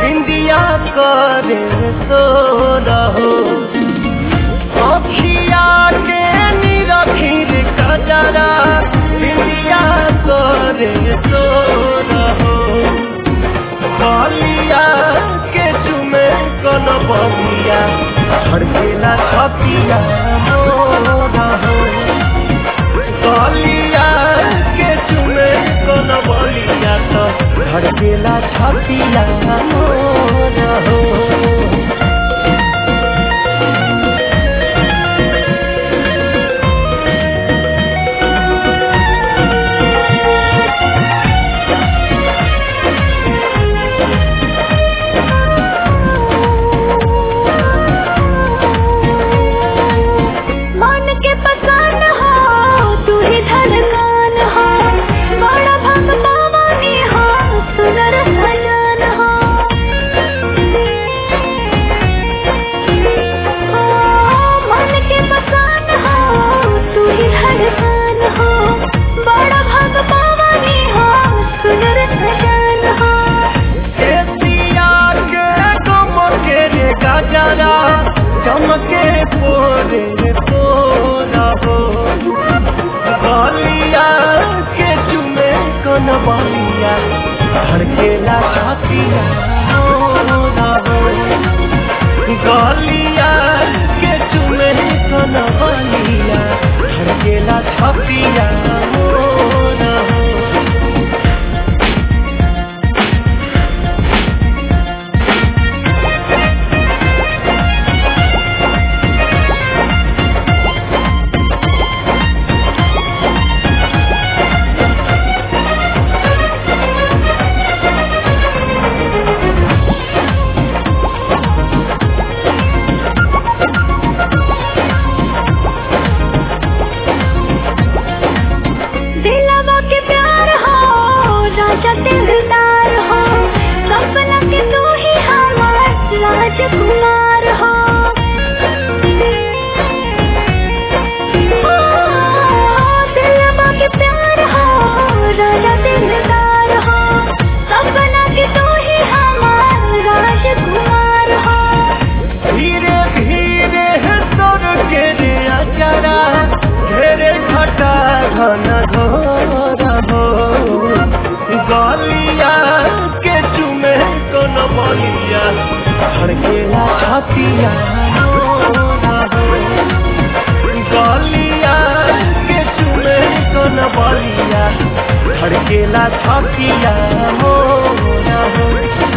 बिंदिया करे सो रहो अखिया के निरखिर कजरा बिंदिया करे सो रहो बलिया के चुमे कन बलिया हड़केला छपिया मोरा हो बलिया के चुमे कन बलिया तो हड़केला छपिया मोरा हो मन के पसान हो तू ही धड़कन हो बड़ा भग पावानी हो सुनर सजन हो ओ, मन के पसान हो तू ही धड़कन हो बड़ा भग पावानी हो सुनर सजन हो एशिया के गमके रे गजरा चमके पोरे पोरा हो बलिया के चुमे कन बलिया हड़केला छातिया मोरा हो गलिया के चुमे कन बलिया हड़केला छातिया मोरा हो दिलवा के प्यार हो राजा दिलदार हो सपना के तू ही हमार राजकुमार हो ओ, दिलवा के प्यार हो राजा दिलदार हो सपना के तू ही हमार राजकुमार हो धीरे धीरे तोर के रे अचरा घेरे घटा घन घोर हो गलिया के चुमे कोन बलिया हड़केला छतिया मोरा हो गलिया के चुमे कोन बलिया हड़केला छतिया मोरा हो